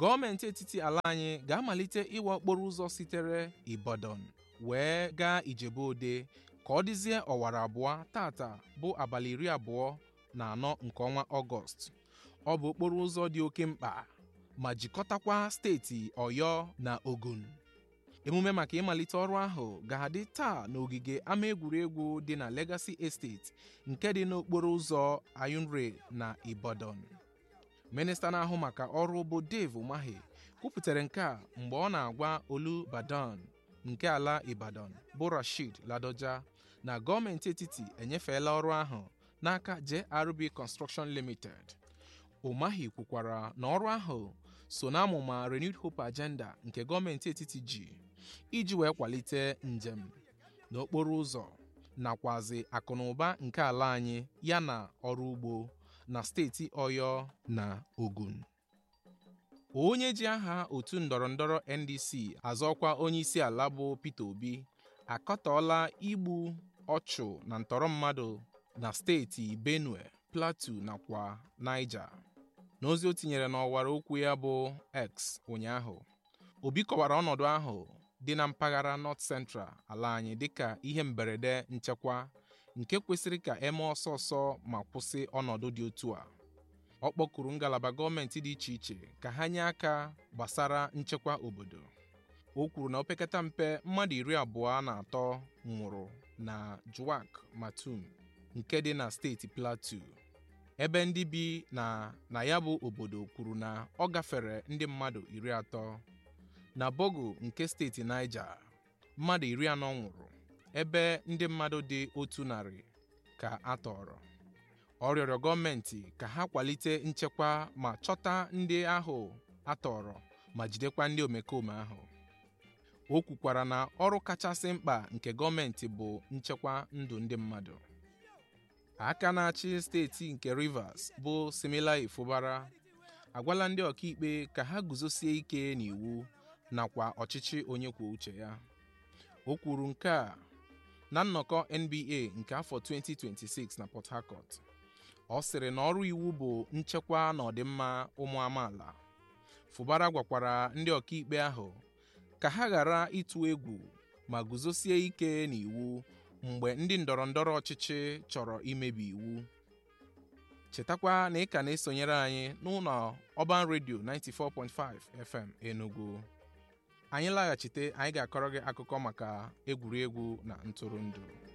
gọọmenti etiti ala anyị ga-amalite ịwa okporo ụzọ sitere Ibadan wee gaa Ijebu-Ode ka ọ dịzie ọwara abụọ tata bụ abalị iri abụọ na anọ nke ọnwa Ọgọst ọ bụ okporo ụzọ dị oke mkpa ma jikọtakwa steeti Ọyọ na Ogun emume maka ịmalite ọrụ ahụ ga-adị taa n'ogige ama egwuregwu dị na Legacy Estate nke dị n'okporo ụzọ Ayunre na Ibadan minista na-ahụ maka ọrụ bụ Dave Umahi kwupụtara nke a mgbe ọ na-agwa Olubadan nke ala Ibadan bụ Rashid Ladoja na gọọmenti etiti enyefeela ọrụ ahụ n'aka JRB Construction Limited Umahi kwukwara na ọrụ ahụ so na amụma Renewed Hope Agenda nke gọọmenti etiti ji iji wee kwalite njem n'okporo ụzọ nakwazi akụnụba nke ala anyị yana ọrụ ugbo na steeti Ọyọ na Ogun onye ji aha otu ndọrọndọrọ NDC azọkwa onye isi ala bụ Peter Obi akatọọla igbu ọchụ na ntọrọ mmadụ na steeti Benue, Plateau nakwa Niger n'ozi o tinyere n'ọwara okwu ya bụ X ụnyaahụ Obi kọwara ọnọdụ ahụ dị na mpaghara North Central ala anyị dịka ihe mberede nchekwa nke kwesịrị ka eme ọsọ ọsọ ma kwụsị ọnọdụ dị otu a ọ kpọkuru ngalaba gọọmenti dị iche iche ka ha nye aka gbasara nchekwa obodo o kwuru na opekata mpe mmadụ iri abụọ na atọ nwụrụ na Juwak Matum nke dị na steeti Plateau ebe ndị bi na na ya bụ obodo kwuru na ọ gafere ndị mmadụ iri atọ na Bogo nke steeti Niger mmadụ iri anọ nwụrụ ebe ndị mmadụ dị otu narị ka a tọrọ ọ rịọrọ gọọmenti ka ha kwalite nchekwa ma chọta ndị ahụ a tọrọ ma jidekwa ndị omekome ahụ o kwukwara na ọrụ kachasị mkpa nke gọọmenti bụ nchekwa ndụ ndị mmadụ aka na-achị steeti nke Rivers bụ Similayo Fubara agwala ndị ọkaikpe ka ha guzosie ike n'iwu nakwa ọchịchị onye kwuo uche ya o kwuru nke a na nnọkọ NBA nke afọ 2026 na Port Harcourt ọ sịrị na ọrụ iwu bụ nchekwa na ọdịmma ụmụ amaala Fubara gwakwara ndị ọkaikpe ahụ ka ha ghara ịtụ egwu ma guzosie ike n'iwu mgbe ndị ndọrọ ndọrọ ọchịchị chọrọ imebi iwu chetakwa na ị ka na-esonyere anyị n'ụlọ Urban Radio 94.5 FM Enugu anyị laghachite anyị ga-akọrọ gị akụkọ maka egwuregwu na ntụrụndụ